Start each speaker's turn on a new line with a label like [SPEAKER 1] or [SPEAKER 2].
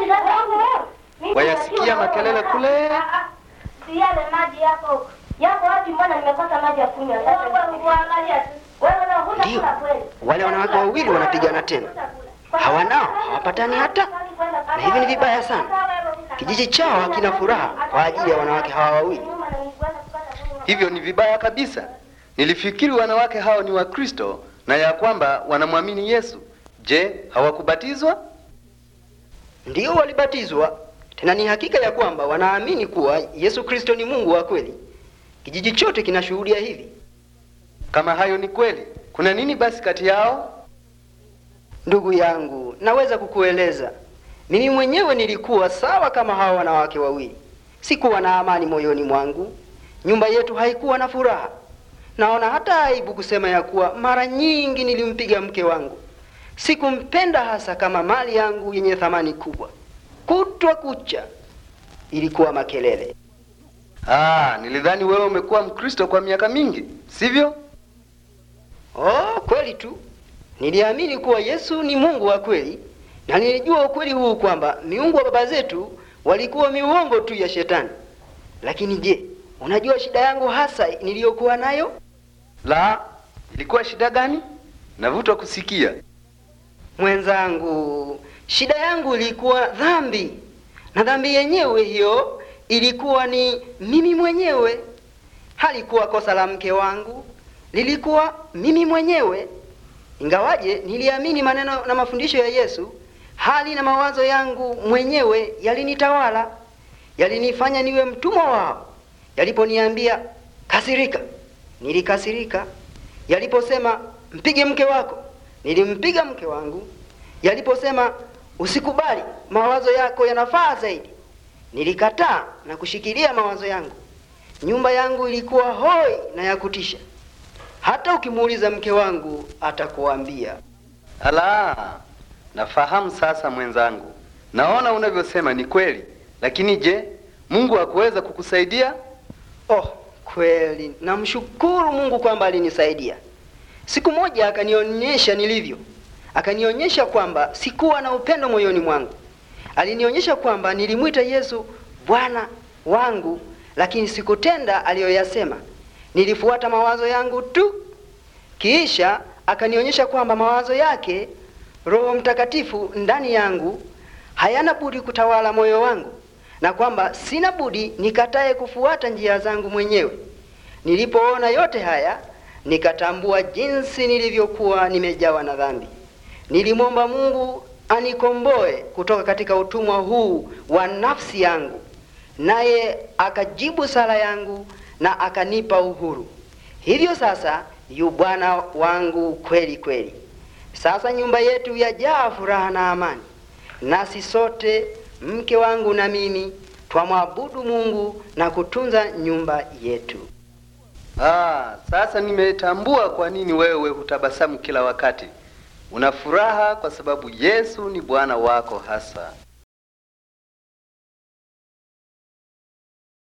[SPEAKER 1] Wayasikia makelele kule?
[SPEAKER 2] Si yale maji yako yako wapi? Mbona nimekosa maji ya kunywa? Sasa kuangalia tu. Wewe na huna
[SPEAKER 3] Ndio.
[SPEAKER 2] kula kweli.
[SPEAKER 3] Wale wanawake wawili wanapigana tena, hawanao hawapatani hata, na hivi ni vibaya sana. Kijiji chao hakina furaha kwa ajili ya wanawake hawa wawili.
[SPEAKER 1] Hivyo ni vibaya kabisa. Nilifikiri wanawake hao ni Wakristo na ya kwamba wanamwamini Yesu. Je, hawakubatizwa?
[SPEAKER 3] Ndio walibatizwa, tena ni hakika ya kwamba wanaamini kuwa Yesu Kristo ni Mungu wa kweli. Kijiji chote kinashuhudia hivi.
[SPEAKER 1] Kama hayo ni kweli, kuna nini basi kati yao?
[SPEAKER 3] Ndugu yangu, naweza kukueleza. Mimi mwenyewe nilikuwa sawa kama hawa wanawake wawili. Sikuwa na amani moyoni mwangu. Nyumba yetu haikuwa na furaha. Naona hata aibu kusema ya kuwa mara nyingi nilimpiga mke wangu. Sikumpenda hasa kama mali yangu yenye thamani kubwa. Kutwa kucha ilikuwa makelele.
[SPEAKER 1] Ah, nilidhani wewe umekuwa Mkristo kwa miaka mingi, sivyo?
[SPEAKER 3] Oh, kweli tu. Niliamini kuwa Yesu ni Mungu wa kweli, na nilijua ukweli huu kwamba miungu wa baba zetu walikuwa miuongo tu ya shetani. Lakini je, unajua shida yangu hasa niliyokuwa nayo?
[SPEAKER 1] La, ilikuwa shida gani? Navutwa kusikia.
[SPEAKER 3] Mwenzangu, shida yangu ilikuwa dhambi, na dhambi yenyewe hiyo ilikuwa ni mimi mwenyewe. Halikuwa kosa la mke wangu, lilikuwa mimi mwenyewe. Ingawaje niliamini maneno na mafundisho ya Yesu, hali na mawazo yangu mwenyewe yalinitawala, yalinifanya niwe mtumwa wao. Yaliponiambia kasirika, nilikasirika. Yaliposema mpige mke wako, nilimpiga mke wangu. Yaliposema usikubali, mawazo yako yanafaa zaidi, nilikataa na kushikilia mawazo yangu. Nyumba yangu ilikuwa hoi na ya kutisha. Hata ukimuuliza mke wangu atakuambia.
[SPEAKER 1] Ala, nafahamu sasa mwenzangu. Naona unavyosema ni kweli, lakini je, Mungu hakuweza kukusaidia?
[SPEAKER 3] Oh, kweli namshukuru Mungu kwamba alinisaidia. Siku moja akanionyesha nilivyo, akanionyesha kwamba sikuwa na upendo moyoni mwangu. Alinionyesha kwamba nilimwita Yesu Bwana wangu, lakini sikutenda aliyoyasema. Nilifuata mawazo yangu tu. Kisha akanionyesha kwamba mawazo yake Roho Mtakatifu ndani yangu hayana budi kutawala moyo wangu na kwamba sina budi nikatae kufuata njia zangu mwenyewe. Nilipoona yote haya, nikatambua jinsi nilivyokuwa nimejawa na dhambi. Nilimwomba Mungu anikomboe kutoka katika utumwa huu wa nafsi yangu, naye akajibu sala yangu na akanipa uhuru. Hivyo sasa yu Bwana wangu kweli kweli. Sasa nyumba yetu yajaa furaha na amani, nasi sote mke wangu na mimi twamwabudu Mungu na kutunza nyumba yetu.
[SPEAKER 1] Ah, sasa nimetambua kwa nini wewe hutabasamu kila wakati. Una furaha kwa sababu Yesu ni Bwana wako hasa.